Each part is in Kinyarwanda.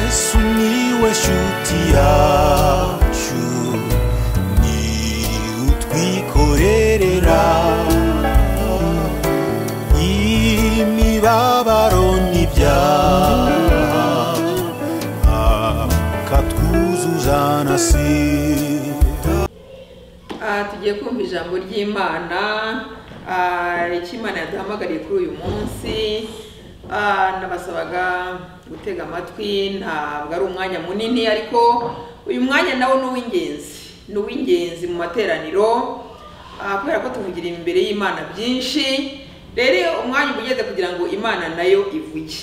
Sumiłeś utiaciu Ni utwikorerera Imibabaro n'ibyaha Akatwuzuza na sida Ah, tugiye kumva ijambo ry'imana ah, icyo imana yaduhamagariye kuri uyu munsi Ah, nabasabaga gutega amatwi ntabwo ari umwanya munini ariko uyu mwanya nawo ni uw'ingenzi ni uw'ingenzi mu materaniro ah, kubera ko tuvugira imbere y'imana byinshi rero umwanya uba ugeze kugira ngo imana nayo ivuge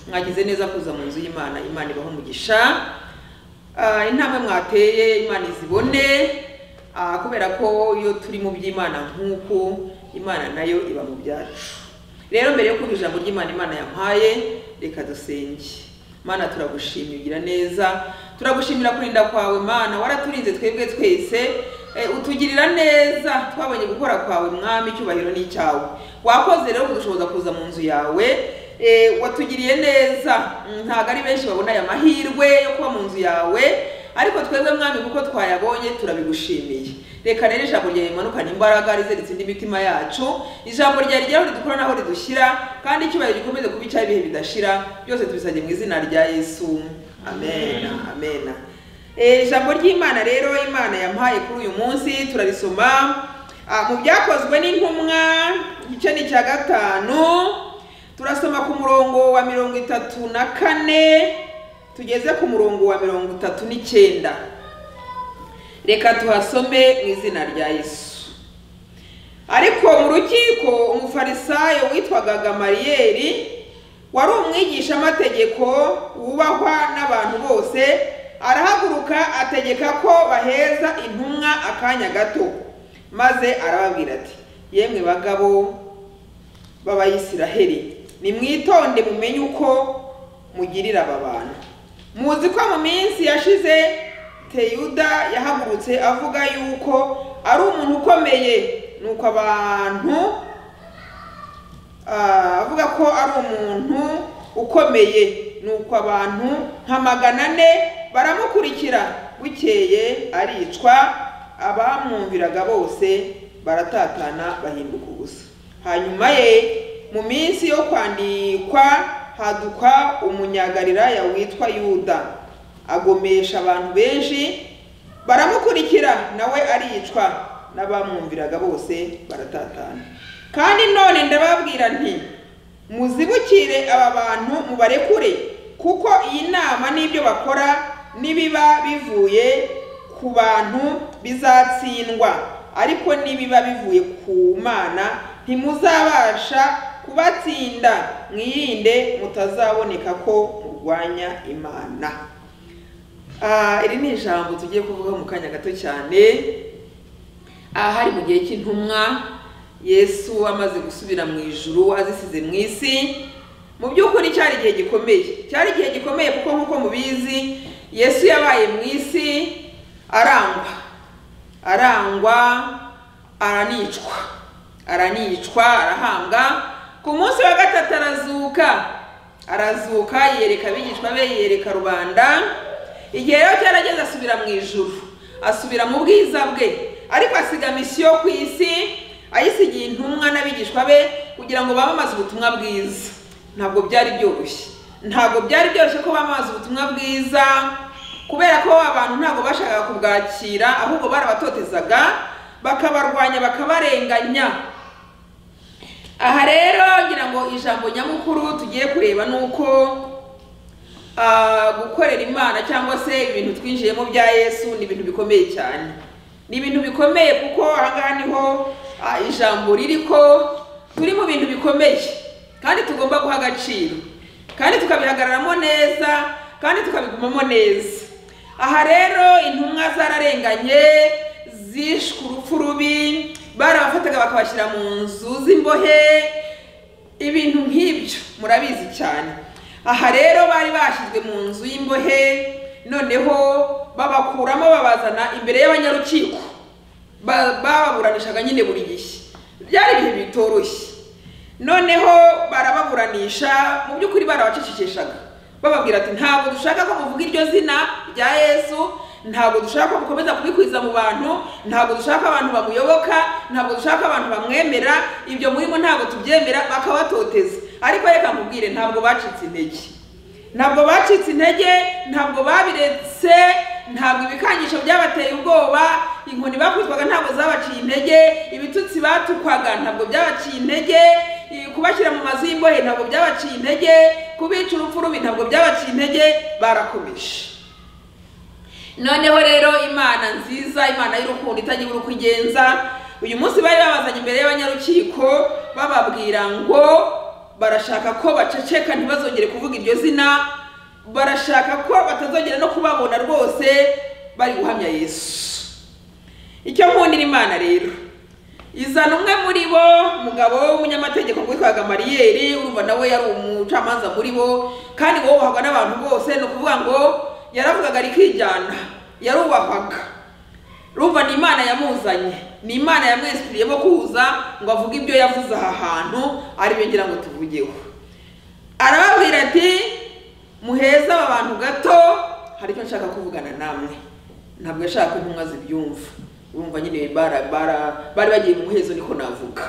mwagize neza kuza mu nzu y'imana imana ibaha umugisha Ah, intambwe mwateye imana izibone Ah, kubera ko iyo turi mu by'imana nk'uko imana nayo iba mu byacu rero mbere yo kumva ijambo ry'imana imana yampaye reka dusenge mana turagushimira ugira neza turagushimira kurinda kwawe mana waraturinze twebwe twese eh, utugirira neza twabonye gukora kwawe mwami icyubahiro ni icyawe wakoze rero kudushoboza kuza mu nzu yawe eh, watugiriye neza Mm, ntabwo ari benshi babona aya mahirwe yo kuba mu nzu yawe ariko twebwe mwami kuko twayabonye turabigushimiye reka rero ijambo ryawe rimanukane imbaraga rizeritse indi mitima yacu ijambo ryawe rigera aho ridukura n'aho ridushyira kandi icyubahiro gikomeze kuba icy'ibihe bidashira byose tubisabye mu izina rya yesu amen amen Eh, ijambo ry'imana rero imana yampaye kuri uyu munsi turarisoma Ah, mu byakozwe n'intumwa igice ni icya gatanu turasoma ku murongo wa mirongo itatu na kane tugeze ku murongo wa mirongo itatu n'icyenda reka tuhasome mu izina rya yesu ariko mu rukiko umufarisayo witwaga gamariyeri wari umwigisha-amategeko wubahwa n'abantu bose arahaguruka ategeka ko baheza intumwa akanya gato maze arababwira ati yemwe bagabo b'abayisiraheli nimwitonde mumenye uko mugirira aba bantu muzi ko mu minsi yashize teyuda yahagurutse avuga yuko ari umuntu ukomeye nuko abantu ah, avuga ko ari umuntu ukomeye nuko abantu nka magana ane baramukurikira bukeye aricwa abamwumviraga bose baratatana bahinduka ubusa hanyuma ye mu minsi yo kwandikwa haduka umunyagalilaya witwa yuda agomesha abantu benshi baramukurikira nawe aricwa n'abamwumviraga bose baratatana kandi none ndababwira nti muzibukire aba bantu mubarekure kuko iyi nama n'ibyo bakora nibiba bivuye ku bantu bizatsindwa ariko nibiba bivuye ku mana ntimuzabasha kubatsinda mwirinde mutazaboneka ko murwanya imana Ah, iri ni ijambo tugiye kuvuga mu kanya gato cyane aha hari mu gihe cy'intumwa yesu amaze gusubira mu ijuru azisize mu isi mu by'ukuri cyari igihe gikomeye cyari igihe gikomeye kuko nk'uko mubizi yesu yabaye mu isi arangwa arangwa aranicwa aranicwa arahambwa ku munsi wa gatatu arazuka arazuka yiyereka abigishwa be yiyereka rubanda igihe rero cyarageze asubira mu ijuru asubira mu bwiza bwe ariko asiga misiyo ku isi ayisigiye intumwa n'abigishwa be kugira ngo bamamaze ubutumwa bwiza ntabwo byari byoroshye ntabwo byari byoroshye ko bamamaza ubutumwa bwiza kubera ko abantu ntabwo bashakaga kubwakira ahubwo barabatotezaga bakabarwanya bakabarenganya aha rero ngira ngo ijambo nyamukuru tugiye kureba ni uko ah, gukorera imana cyangwa se ibintu twinjiyemo bya yesu ni ibintu bikomeye cyane ni ibintu bikomeye kuko ahangaha niho ah, ijambo riri ko turi mu bintu bikomeye kandi tugomba guha agaciro kandi tukabihagararamo neza kandi tukabigumamo neza aha rero intumwa zararenganye zishwe urupfu rubi barabafataga bakabashyira mu nzu z'imbohe ibintu nk'ibyo murabizi cyane aha rero bari bashyizwe mu nzu y'imbohe noneho babakuramo babazana imbere y'abanyarukiko Ba- bababuranishaga nyine buri gihe byari ibihe bitoroshye noneho barababuranisha mu by'ukuri barabacecekeshaga bababwira ati ntabwo dushaka ko muvuga iryo zina rya yesu ntabwo dushaka ko mukomeza kubikwiza mu bantu ntabwo dushaka abantu bamuyoboka ntabwo dushaka abantu bamwemera ibyo murimo ntabwo tubyemera bakabatoteza ariko reka nkubwire ntabwo bacitse intege ntabwo bacitse intege ntabwo babiretse ntabwo ibikangisho byabateye ubwoba inkoni bakubitwaga ntabwo zabaciye intege ibitutsi batukwaga ntabwo byabaciye intege i- kubashyira mu mazu y'imbohe ntabwo byabaciye intege kubica urupfu rubi ntabwo byabaciye intege barakomeje noneho rero imana nziza imana y'urukundo itagira uko igenza uyu munsi bari babazanye imbere y'abanyarukiko bababwira ngo barashaka ko baceceka ntibazongere kuvuga iryo zina barashaka ko batazongera no kubabona rwose bari guhamya yesu icyo nkundira imana rero izana umwe muri bo umugabo w'umunyamategeko witwaga mariyeri urumva nawe yari umucamanza muri bo kandi wubahwaga n'abantu bose ni ukuvuga ngo yaravugaga rikijyana yarubahwaga rumva ni imana yamuzanye ni imana yamwesipiriyemo kuza ngo avuge ibyo yavuze aha hantu aribyo ngira ngo tuvugeho arababwira ati muheze aba bantu gato hari icyo nshaka kuvugana namwe ntabwo yashaka ko intumwa zibyumva urumva nyine bara- bara- bari bagiye mu muhezo niko navuga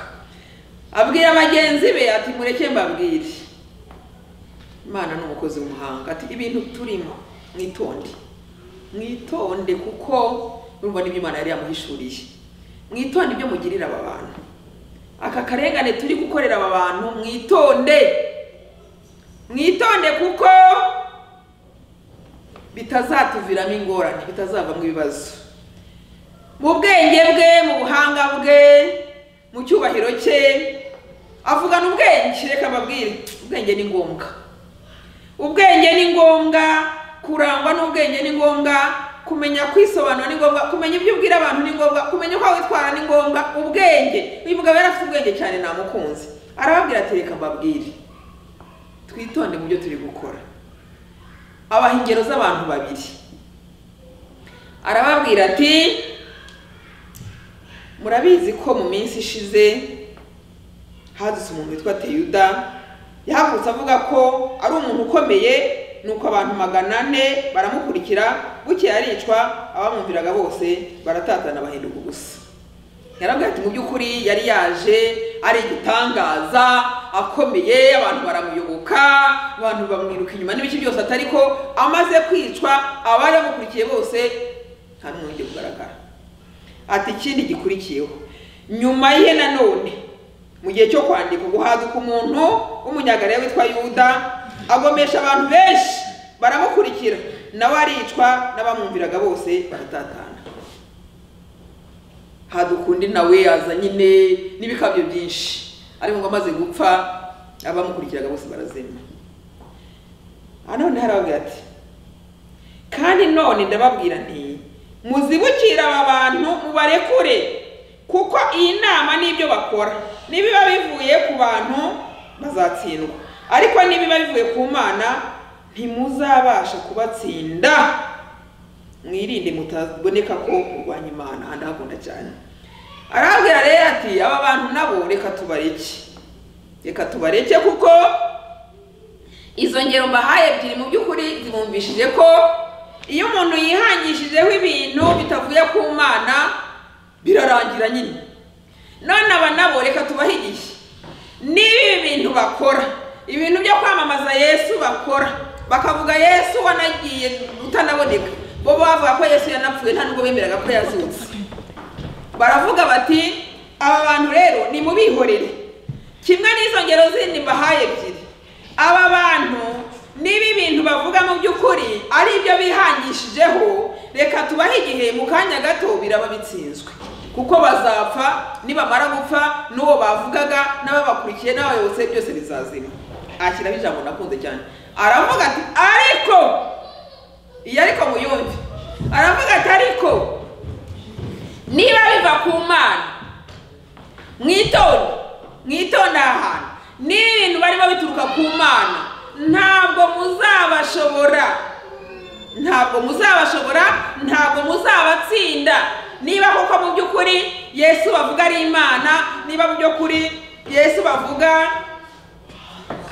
abwira bagenzi be ati mureke mbabwire imana ni umukozi w'umuhanga ati ibintu turimo mwitonde mwitonde kuko urumva n'ibyo imana yari yamuhishuriye mwitonde ibyo mugirira aba bantu aka karengane turi gukorera aba bantu mwitonde mwitonde kuko bitazatuviramo ingorane bitazavamo ibibazo mu bwenge bwe mu buhanga bwe mu cyubahiro cye avugana ubwenge reka mbabwire ubwenge ni ngombwa ubwenge ni ngombwa kurangwa n'ubwenge ni ngombwa kumenya kwisobanura ni ngombwa kumenya ibyo ubwira abantu ni ngombwa kumenya uko witwara ni ngombwa ubwenge uyu mugabo yari afite ubwenge cyane namukunze arababwira ati reka mbabwire twitonde mu byo turi gukora abaha ingero z'abantu babiri arababwira ati murabizi ko mu minsi ishize hadutse umuntu witwa teyuda yahagurutse avuga ko ari umuntu ukomeye nuko abantu magana ane baramukurikira bukeye aricwa abamwumviraga bose baratatana bahinduka ubusa yarabwira ati mu by'ukuri yari yaje ari igitangaza akomeye abantu baramuyoboka abantu bamwiruka inyuma n'ibiki byose atari ko amaze kwicwa abari bamukurikiye bose nta n'umwe ugiye kugaragara ati ikindi gikurikiyeho nyuma ye nanone mu gihe cyo kwandika guhaduka umuntu w'umunyagariya witwa yuda agomesha abantu benshi baramukurikira nawe aricwa n'abamwumviraga bose baratatana hadukundi nawe yaza nyine n'ibikabyo byinshi ariko ngo amaze gupfa abamukurikiraga bose barazima aha none harababwira ati kandi none ndababwira nti muzibukire aba bantu mubarekure kuko iyi nama n'ibyo bakora nibiba bivuye ku bantu bazatsindwa ariko nibiba bivuye ku mana ntimuzabasha kubatsinda mwirinde mutaboneka ko murwanya imana aha ndahakunda cyane arabwira rero ati aba bantu nabo reka tubareke reka tubareke kuko izo ngero mbahaye ebyiri mu by'ukuri zibumvishije ko iyo umuntu yihangishijeho ibintu bitavuye ku mana birarangira nyine none aba nabo reka tubahigishe niba ibi bintu bakora ibintu byo kwamamaza yesu bakora bakavuga yesu wanagiye utanaboneka bo bavuga ko yesu yanapfuye nta nubwo bemeraga ko yazutse baravuga bati aba bantu rero nimubihorere kimwe n'izo ngero zindi mbahaye ebyiri aba bantu niba ibintu bavuga mu by'ukuri ari ibyo bihangishijeho reka tubahe igihe mu kanya gato biraba bitsinzwe kuko bazapfa nibamara gupfa n'uwo bavugaga n'ababakurikiye n'abayobozi byose bizazima ashyiraho ijambo nakunze cyane aravuga ati ariko iyo ariko muyumve aravuga ati ariko niba biva ku mana mwitonde mwitonde aha hantu niba ibintu barimo bituruka ku mana ntabwo muzabashobora ntabwo muzabashobora ntabwo muzabatsinda niba koko mu by'ukuri yesu bavuga ari imana niba mu by'ukuri yesu bavuga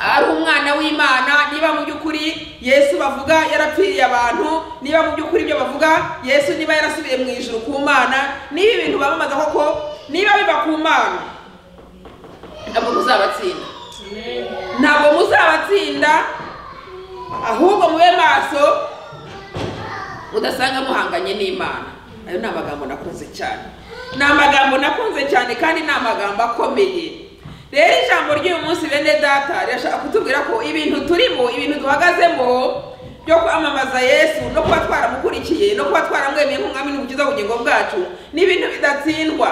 ari umwana w'imana niba mu by'ukuri yesu bavuga yarapfiriye abantu niba mu by'ukuri ibyo bavuga yesu niba yarasubiye mu ijuru ku mana niba ibintu bamamaza koko niba biva ku mana ntabwo muzabatsinda ntabwo muzabatsinda ahubwo mube maso mudasanga muhanganye n'imana ayo ni amagambo nakunze cyane ni amagambo nakunze cyane kandi ni amagambo akomeye rero ijambo ry'uyu munsi bene data rirashaka kutubwira ko ibintu turimo ibintu duhagazemo byo kwamamaza yesu no kuba twaramukurikiye no kuba twaramwemeye nk'umwami n'umukiza w'ubugingo bwacu ni ibintu bidatsindwa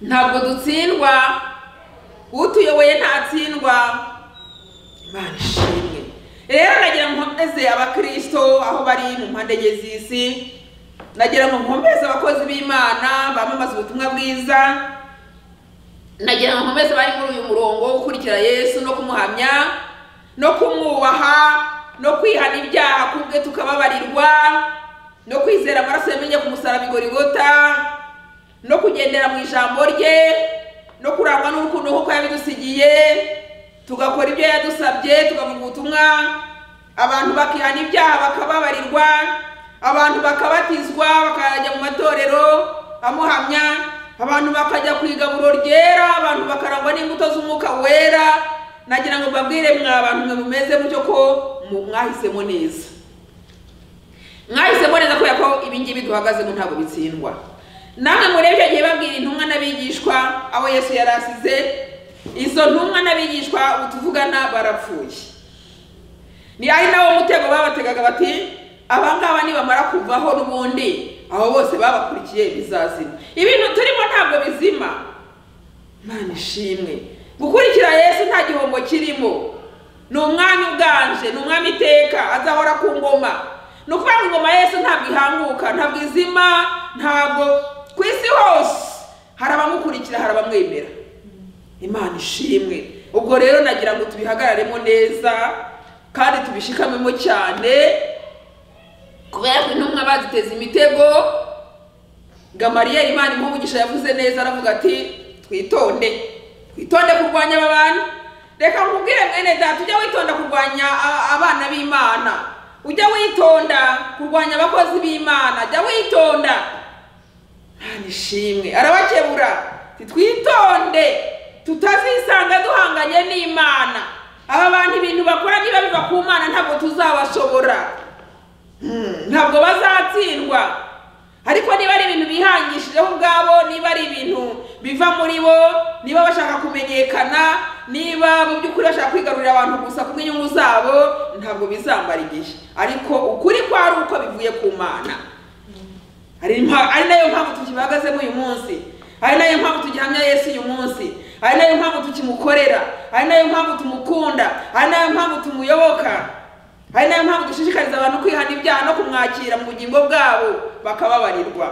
ntabwo dutsindwa utuyoboye ntatsindwa imana ishimwe rero nagira ngo nkomeze abakirisito aho bari mu mpande enye z'isi nagira ngo nkomeze abakozi b'imana bamamaza ubutumwa bwiza nagira ngo nkomeze bari muri uyu murongo wo gukurikira yesu no kumuhamya no kumwubaha no kwihana ibyaha kubwe tukababarirwa no kwizera amaraso yamenye ku musaraba igorigota no kugendera mu ijambo rye no kurangwa n'urukundo nk'uko yabidusigiye tugakora ibyo yadusabye tukavuga ubutumwa abantu bakihana ibyaha bakababarirwa abantu bakabatizwa bakajya mu matorero amuhamya abantu bakajya ku igaburo ryera abantu bakarangwa n'imbuto z'umwuka wera nagira ngo mbabwire mwa abantu mwe mumeze mutyo ko mu- mwahisemo neza mwahisemo neza kubera ko ibingibi duhagazemo ntabwo bitsindwa namwe muri icyo gihe babwira intumwa n'abigishwa aho yesu yari asize izo ntumwa n'abigishwa utuvugana barapfuye ni ari nawo mutego babategaga bati abangaba nibamara kuvaho n'ubundi abo bose babakurikiye bizazima ibintu turimo ntabwo bizima imana ishimwe gukurikira yesu nta gihombo kirimo ni umwami uganje ni umwami iteka azahora ku ngoma ni ukuvuga ngo ingoma yesu ntabwo ihanguka ntabwo izima ntabwo ku isi hose hari abamukurikira hari abamwemera imana ishimwe ubwo rero nagira ngo tubihagararemo neza kandi tubishikamemo cyane kubera ko intumwa baduteza imitego gamariyeri imana impugisha yavuze neza aravuga ati twitonde twitonde kurwanya aba bantu reka nkubwire mwene data ujya witonda kurwanya a- abana b'imana ujya witonda kurwanya abakozi b'imana jya witonda nta nishimwe arabakebura titwitonde tutazisanga duhanganye n'imana aba bantu ibintu bakora niba biva ku mana ntabwo tuzabashobora Hmm, ntabwo bazatsindwa ariko niba ari ibintu bihangishijeho ubwabo niba ari ibintu biva muri bo niba bashaka kumenyekana niba mu by'ukuri bashaka kwigarurira abantu gusa ku bw'inyungu zabo ntabwo bizambara igihe ariko ukuri kwari uko bivuye ku mana hari impa- ari nayo mpamvu tukibahagazemo uyu munsi ari nayo mpamvu tugihamya yesu uyu munsi ari nayo mpamvu tukimukorera ari nayo mpamvu tumukunda ari nayo mpamvu tumuyoboka ari nayo mpamvu dushishikariza abantu kwihana ibyaha no kumwakira mu bugingo bwabo bakababarirwa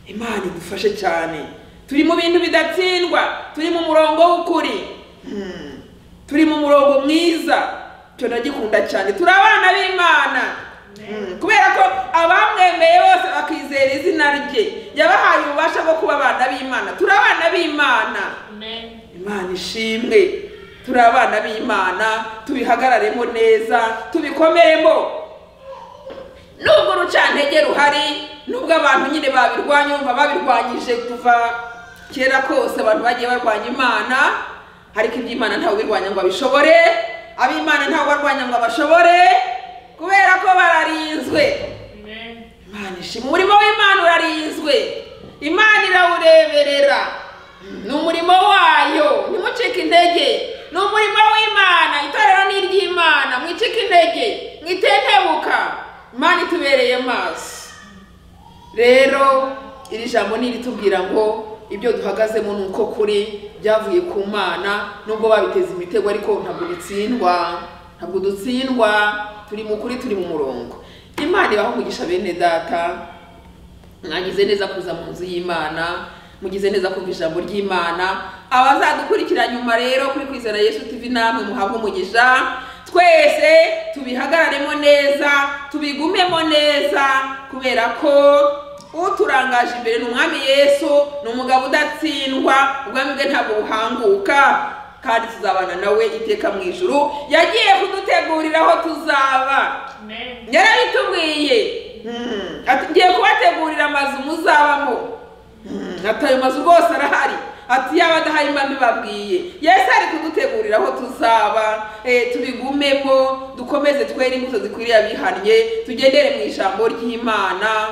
imana idufashe cyane turi mu bintu bidatsindwa turi mu murongo w'ukuri Hmm. turi mu murongo mwiza icyo ndagikunda cyane turi abana b'imana Hmm. kubera ko abamwemeye bose bakizera izina rye yabahaye ububasha bwo kuba abana b'imana turi abana b'imana imana ishimwe turi abana b'imana tubihagararemo neza tubikomemo nubwo urucantege ruhari nubwo abantu nyine babirwanya bumva babirwanyije kuva kera kose abantu bagiye barwanya imana ariko iby'imana ntawe ubirwanya ngo abishobore ab'imana ntawe ubarwanya ngo abashobore kubera ko bararinzwe imana ishima umurimo w'imana urarinzwe imana irawureberera ni umurimo wayo ntimucike intege ni umurimo w'imana itorero ni iry'imana mwicike intege mwitetebuka imana itubereye amaso rero iri jambo ni iritubwira ngo ibyo duhagazemo ni uko kuri byavuye ku mana nubwo babiteza imitego ariko ntabwo dutsindwa ntabwo dutsindwa turi mu kuri turi mu murongo imana ibaho umugisha bene data mwagize neza kuza mu nzu y'imana mugize neza kumva ijambo ry'imana abazadukurikira nyuma rero kuri kwizera yesu tv namwe muhabwe umugisha twese tubihagararemo neza tubigumemo neza kubera ko uturangaje imbere ni umwami yesu ni umugabo udatsindwa ubwami bwe ntabwo buhanguka kandi tuzabana nawe iteka mu ijuru yagiye kudutegurira aho tuzaba Amen. yarabitubwiye Mm. Ati, ngiye kubategurira amazu muzabamo Mm. ati ayo mazu rwose arahari ati yaba adahari mba mbibabwiye yesu ari kudutegurira aho tuzaba eh, tubigumemo dukomeze twere imbuto zikwiriye abihannye tugendere mu ijambo ry'imana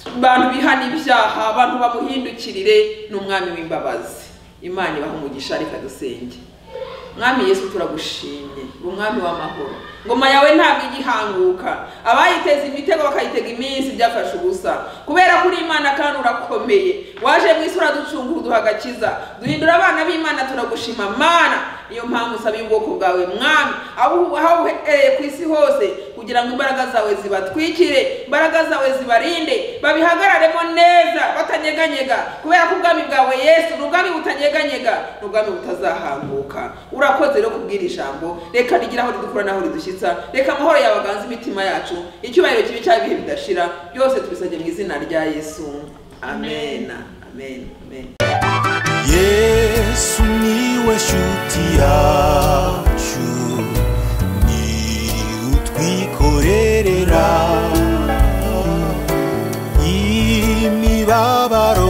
abantu bihana ibyaha abantu bamuhindukirire ni umwami w'imbabazi imana ibaha umugisha reka dusenge mwami yesu turagushimye umwami w'amahoro ngoma yawe ntabwo igihanguka abayiteza imitego bakayitega iminsi byafashe ubusa kubera ko uri imana kandi urakomeye waje mu isi uraducungura uduha agakiza duhindura abana b'imana turagushima mana niyo mpamvu usaba ubwoko bwawe mwami aho ubu- aho uhereye ku isi hose kugira ngo imbaraga zawe zibatwikire imbaraga zawe zibarinde babihagararemo neza batanyeganyega kubera ko ubwami bwawe yesu ni ubwami butanyeganyega ni ubwami butazahambuka urakoze rero kubwira ijambo reka rigira aho ridukura n'aho ridushyitsa reka amahoro yawe aganze imitima yacu icyubahiro kibi cyaba ibihe bidashira byose tubisabye mu izina rya yesu amen amen amen yesu niwe shuti yacu ni utwikorerera imibabaro